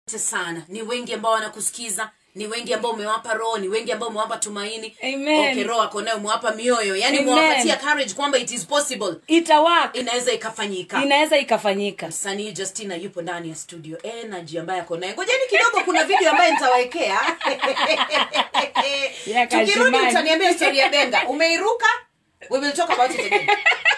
sana ni wengi ambao wanakusikiza ni wengi ambao umewapa roho ni wengi ambao umewapa tumaini Amen. okay, roho ako nayo umewapa mioyo yani Amen. umewapatia courage kwamba it is possible itawaka inaweza ikafanyika inaweza ikafanyika msanii justina yupo ndani ya studio energy ambaye ako naye ngojeni kidogo kuna video ambayo nitawaekea Ya tukirudi Kashimani. utaniambia historia ya benga umeiruka we will talk about it again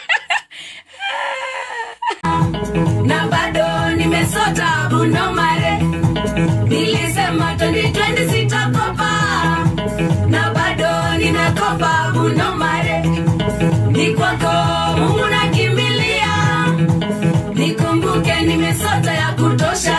na bado nimesota bunomare nilisema 2020 sitakopa na bado ninakopa bunomare ni kwako mungu nakimbilia nikumbuke nimesota ya kutosha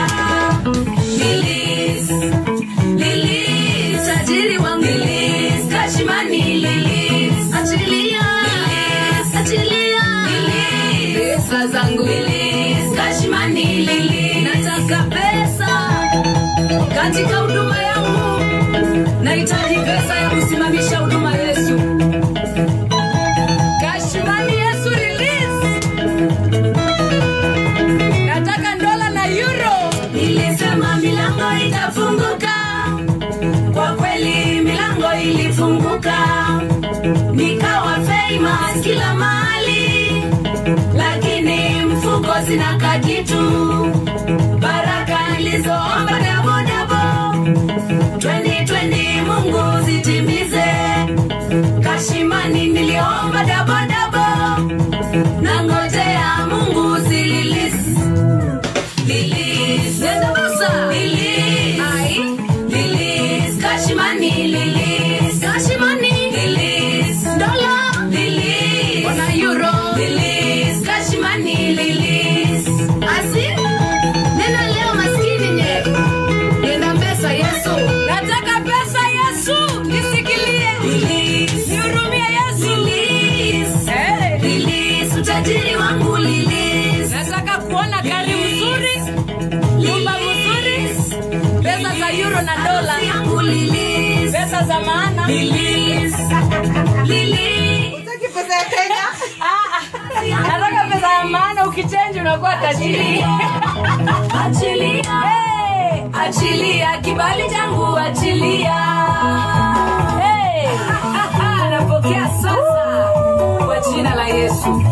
lilis lilis tajiri wangu lilis kashimani lilis achilia lilis achilia lilis pesa zangu lilis kashimani lilis nataka pesa katika huduma yangu nahitaji pesa ya kusimamisha huduma yesu kashimani yesu release nataka dola na euro nilisema milango itafunguka kwa kweli milango ilifunguka nikawa famous kila mahali lakini mfuko zina kakitu baraka nilizoomba dabodabo 2020 mungu zitimize kashimani niliomba dabodabo na ngojea mungu zililis lilis nenda musa lilis ai lilis kashimani lilis kashimani lilis dola lilis ona euro lilis kashimani lilis asi nena leo maskini nye nenda pesa yesu nataka pesa yesu nisikilie lilis nihurumie yesu lilis hey. lilis utajiri wangu lilis nataka kuona gari mzuri nyumba mzuri pesa za euro na dola yangu lilis pesa za maana lilis lilis Utaki pesa ya kenya nataka pesa ya maana ukichenji unakuwa tajiri achilia hey, achilia kibali changu achilia hey. napokea sasa kwa jina la yesu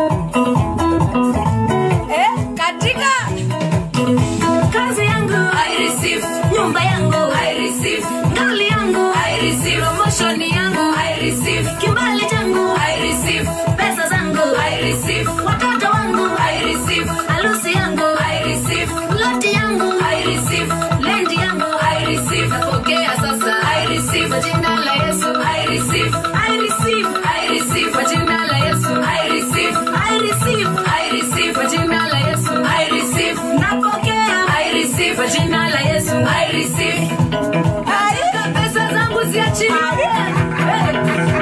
eh, katika kazi yangu I receive nyumba yangu I receive ngali yangu I receive promotion yangu I receive kibali changu I receive pesa zangu I receive watoto wangu I receive harusi yangu I receive loti yangu I receive lendi yangu I receive napokea sasa I receive kwa jina la Yesu I receive I receive I receive kwa jina la Yesu I receive I receive I receive kwa jina la Yesu I receive napokea I receive kwa jina la Yesu I receive Nataka pesa zangu ziachilie Hey.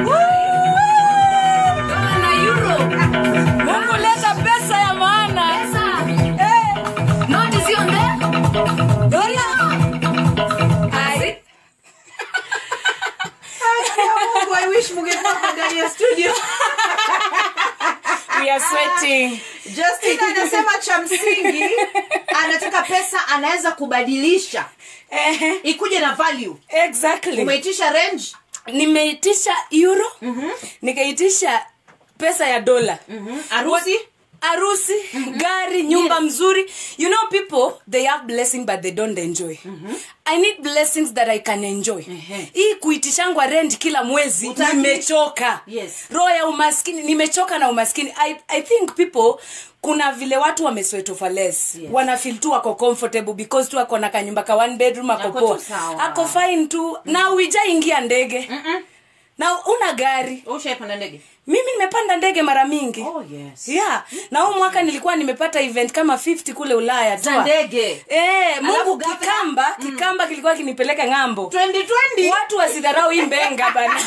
Dola na euro mungu leta pesa ya maana pesa Eh, noti sionge dola Ai. mungu i wish mungekuwa ndani ya studio we are sweating justina anasema cha msingi anataka pesa anaweza kubadilisha Ehe, ikuje na value exactly umeitisha range nimeitisha euro nikaitisha pesa ya dola harusi harusi gari nyumba mzuri you know people they have blessing but they don't enjoy i need blessings that i can enjoy Ehe. hii kuitishangwa rent kila mwezi Utaki? nimechoka Yes. roho ya umaskini nimechoka na umaskini I, i think people kuna vile watu wamesweat for less Yes. wanafeel tu wako comfortable because tu ako na kanyumba ka one bedroom ako Ako poa tu sawa. ako fine tu na uijaingia ndege na una gari ushaipanda ndege mimi nimepanda ndege mara mingi oh yes yeah na huu mwaka nilikuwa nimepata event kama 50 kule ulaya za tour. ndege Eh, mungu Alafu ghafla- kikamba kikamba kilikuwa kinipeleka ng'ambo 2020 watu wasidharau hii mbenga bana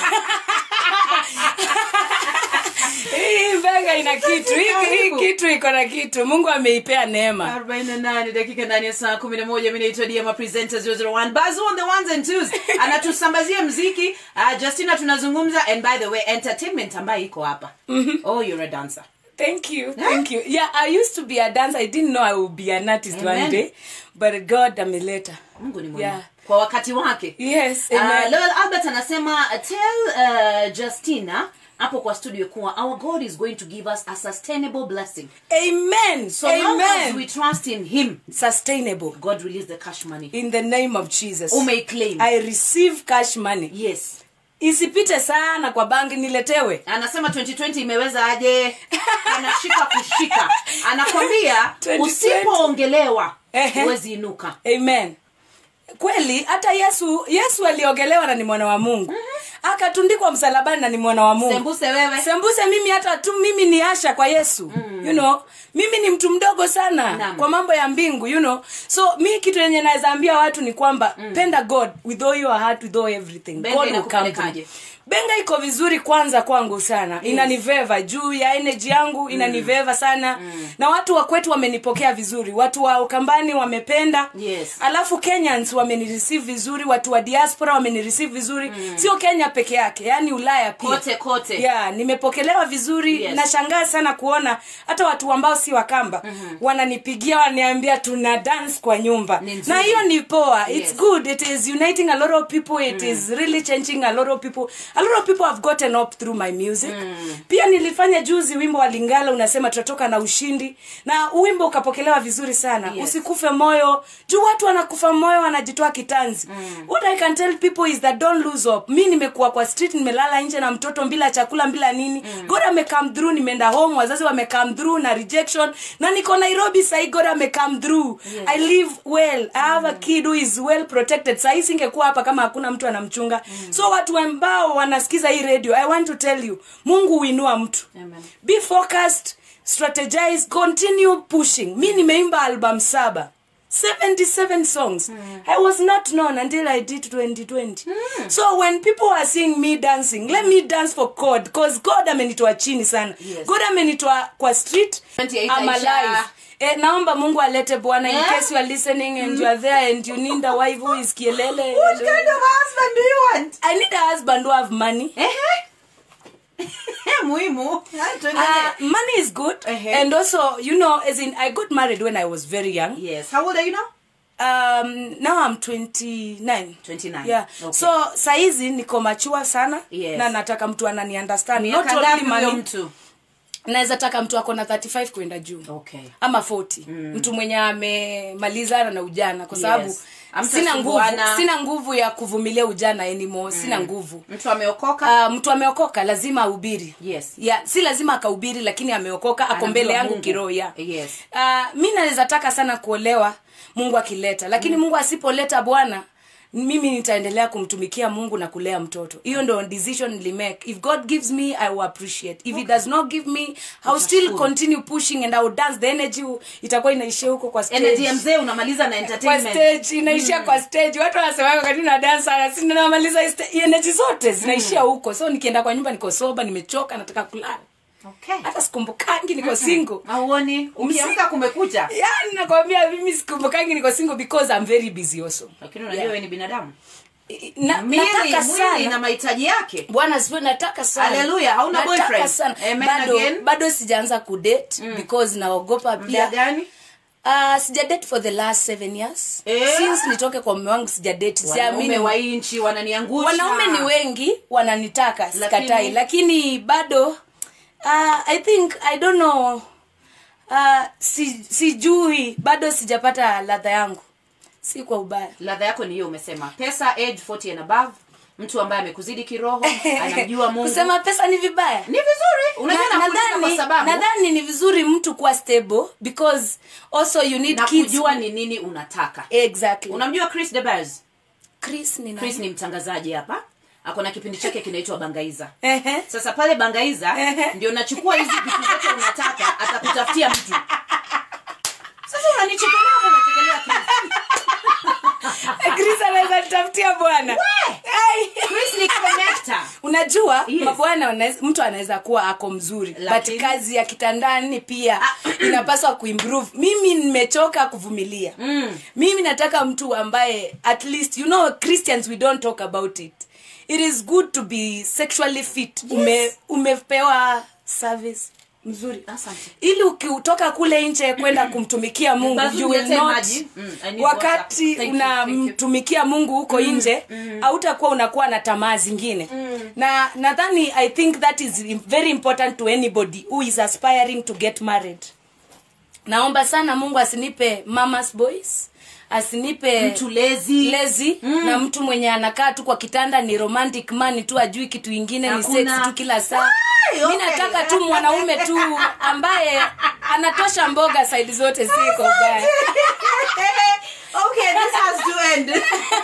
hii mbenga ina kitu hii, hii kitu iko na kitu mungu ameipea neema 48 dakika ndani ya saa 11 mi naitwa diama presenter 001 bazu on the ones and twos anatusambazia mziki uh, justina tunazungumza and by the way entertainment ambayo iko hapa oh you're a dancer Thank you, thank you. Yeah, I used to be a dancer. I didn't know I would be an artist Amen. one day, but God ameleta. mungu ni mwema Yeah. kwa wakati wake Yes, uh, amen. Lowell albert anasema tell uh, justina hapo kwa studio kuwa our god is going to give us a sustainable blessing Amen. so long as we Amen. trust in him Sustainable. god release the cash money In the name of Jesus. umeiclaim I receive cash money. yes Isipite sana kwa banki niletewe. anasema 2020 imeweza aje anashika kushika anakwambia 2020. usipoongelewa Ehe. huwezi inuka amen kweli hata yesu yesu aliogelewa na ni mwana wa mungu akatundikwa msalabani na ni mwana wa mungu sembuse wewe sembuse mimi hata tu mimi ni asha kwa yesu mm. you know mimi ni mtu mdogo sana Naam. kwa mambo ya mbingu you know so mi kitu yenye naweza ambia watu ni kwamba mm. penda god with all your heart with all everything Benga god will come inakupelekaje? through. benga iko vizuri kwanza kwangu sana yes. inaniveva juu ya energy yangu inaniveva sana mm. na watu wa kwetu wamenipokea vizuri watu wa ukambani wamependa Yes. alafu kenyans wamenireceive vizuri watu wa diaspora wamenireceive vizuri mm. sio kenya peke yake yani ulaya pia kote kote yeah, nimepokelewa vizuri Yes. nashangaa sana kuona hata watu ambao si wakamba mm-hmm. wananipigia wananiambia tuna dance kwa nyumba Ni nzuri. na hiyo ni poa Yes. it's good it is uniting a lot of people it is really changing a lot of people a lot of people have gotten up through my music pia nilifanya juzi wimbo wa lingala unasema tutatoka na ushindi na wimbo ukapokelewa vizuri sana Yes. usikufe moyo juu watu wanakufa moyo wanajitoa kitanzi what i can tell people is that don't lose hope mi nimekuwa kwa street nimelala nje na mtoto bila chakula bila nini god amecome through nimeenda home wazazi wamecome through na rejection na niko nairobi sahii god amecome through Yes. i live well i have a kid who is well protected sahii singekuwa hapa kama hakuna mtu anamchunga so watu ambao wanasikiza hii radio i want to tell you mungu huinua mtu Amen. be focused strategize continue pushing mi nimeimba album saba 77 songs i was not known until i did 2020 so when people are seeing me dancing let me dance for god because god amenitoa chini sana Yes. god amenitoa kwa street 28 I'm Aisha. alive Eh, naomba mungu alete bwana in Eh? case you are listening and you are there and you need a wife who is kielele What kind of husband do you want? i need a husband who have money Ehe. muhimu Hai, tuendelee. Uh, money is good Uh-huh. and also you know as in i got married when i was very young yes how old are you now um now i'm 29 29 yeah okay. so saizi niko machua sana Yes. na nataka mtu anani understand not miaka only ngapi huyo money mtu naweza taka mtu ako na 35 kwenda juu okay ama 40 mm. mtu mwenye amemalizana na ujana kwa sababu Yes. Amta sina nguvu sumbuana. sina nguvu ya kuvumilia ujana anymore sina nguvu mtu ameokoka Uh, mtu ameokoka lazima ahubiri Yes. yeah, si lazima akahubiri lakini ameokoka ako Anamjua mbele yangu Mungu. kiroho ya Yes. uh, mi naweza taka sana kuolewa mungu akileta lakini mungu asipoleta bwana mimi nitaendelea kumtumikia mungu na kulea mtoto hiyo ndo decision nilimake if god gives me i will appreciate if he does not give me i will still Utashukuru. continue pushing and i will dance the energy itakuwa inaishia huko kwa stage energy ya mzee unamaliza na kwa entertainment stage inaishia kwa stage watu wanasemaga wakati na dance sana si namaliza hii sta- hii energy zote zinaishia huko so nikienda kwa nyumba niko soba nimechoka nataka kulala okay hata sikumbukangi niko single auoni ukiamka kumekucha yani nakwambia mimi sikumbukangi niko single because i'm very busy also lakini unajua Yeah. wewe ni binadamu na, Mwili- nataka mwili na sana mahitaji yake bwana sipo nataka sana Hallelujah, hauna Nataka boyfriend? sana. Amen bado, again. bado sijaanza kudate because naogopa muda pia gani uh, sijadate for the last seven years Eh? since nitoke kwa mume wangu sijadate wanaume siamini wa hii nchi wananiangusha wanaume ni wengi wananitaka Lakini- sikatai lakini bado uh, i think i don't know uh, si, sijui bado sijapata ladha yangu si kwa ubaya ladha yako ni hiyo umesema pesa age 40 and above mtu ambaye amekuzidi kiroho anamjua mungu kusema pesa ni vibaya ni vizuri unajua Na- nakuuliza kwa nadhani sababu nadhani ni vizuri mtu kuwa stable because also you need na kids kujua ni nini unataka exactly unamjua chris debers chris ni chris nani? ni mtangazaji hapa ako na kipindi chake kinaitwa bangaiza Ehe. sasa pale bangaiza Ehe. ndio nachukua hizi vitu zote unataka atakutafutia mtu sasa unanichekelea hapo unachekelea Chris. chris anaweza nitafutia bwana Ai. Chris ni connector unajua Yes. mabwana wanaweza- mtu anaweza kuwa ako mzuri Lakini- but kazi ya kitandani pia inapaswa kuimprove mimi nimechoka kuvumilia Mm. mimi nataka mtu ambaye at least you know christians we don't talk about it it is good to be sexually fit Ume, umepewa service mzuri Asante. ili ukiutoka kule nje kwenda kumtumikia mungu Basi you will uniletee not maji. Mm, I need water. wakati Thank you, thank you. unamtumikia mungu huko nje hautakuwa unakuwa na tamaa zingine na nadhani i think that is very important to anybody who is aspiring to get married naomba sana mungu asinipe mamas boys asinipe mtu lezi lezi na mtu mwenye anakaa tu kwa kitanda ni romantic man tu ajui kitu ingine ni Hakuna. sex tu kila saa Ai, mi okay. nataka tu mwanaume tu ambaye anatosha mboga saidi zote siko ubaya okay this has to end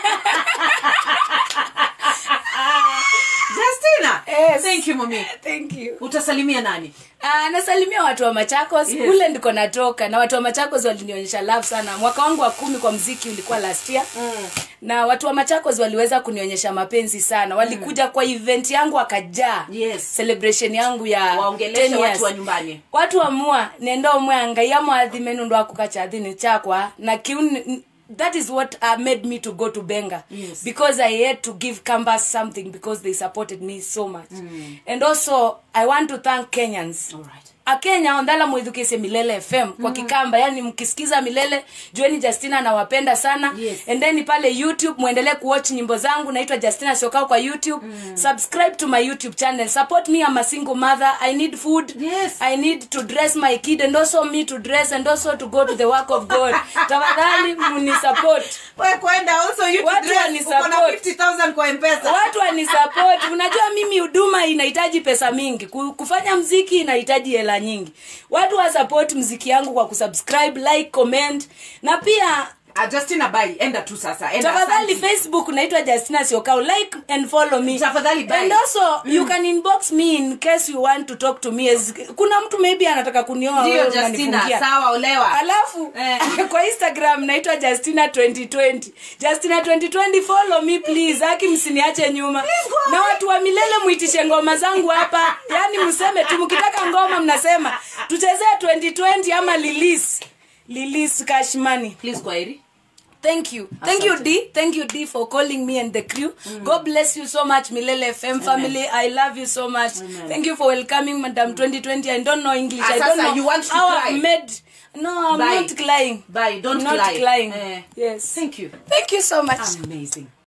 justina Yes. thank you mami thank you utasalimia nani Ah, nasalimia watu wa machakos Yes. kule ndiko natoka na watu wa machakos walinionyesha love sana mwaka wangu wa kumi kwa mziki ulikuwa last year mm. na watu wa machakos waliweza kunionyesha mapenzi sana walikuja kwa event yangu wakajaa Yes. celebration yangu ya Waongeleshe 10 years. watu wa nyumbani. watu wa mua nendo mwe angaia mwathi menu ndo akukachathini chakwa na kiuni that is what uh, made me to go to benga Yes. because i had to give canvas something because they supported me so much mm. and also i want to thank kenyans Alright. akenya ondhala mwithukise milele fm kwa kikamba yani mkisikiza milele jueni justina nawapenda sana Yes. and then pale youtube mwendelee kuwatch nyimbo zangu naitwa justina siokao kwa youtube mm. subscribe to my youtube channel support me I'm a single mother i need food Yes. i need to dress my kid and also me to dress and also to go to the work of god tafadhali munisupport we kwenda also you to Watu dress, wani uko na support. 50000 kwa mpesa watu wanisupport unajua mimi huduma inahitaji pesa mingi Ku- kufanya mziki inahitaji hela nyingi watu wasupport mziki yangu kwa kusubscribe like comment na pia Ah, justina bai enda tu sasa enda tafadhali asante. facebook naitwa justina siokau like and follow me Tafadhali bye. and also you can inbox me in case you want to talk to me as, kuna mtu maybe anataka kunioa ndio wewe justina unanifungia. sawa olewa alafu Eh. kwa instagram naitwa justina 2020 justina 2020 follow me please aki msiniache nyuma go na watu wa milele muitishe ngoma zangu hapa yani mseme tu mkitaka ngoma mnasema tuchezee 2020 ama lilis lilis cashmani please kwaheri thank you thank you Asante. d thank you d for calling me and the crew god bless you so much milele fm family i love you so much thank you for welcoming madam 2020 i don't know english Ah, i don't sasa know you want to how cry? i've made no i'm Bye. not crying Bye, don't I'm not cry. crying Eh. yes thank you thank you so much amazing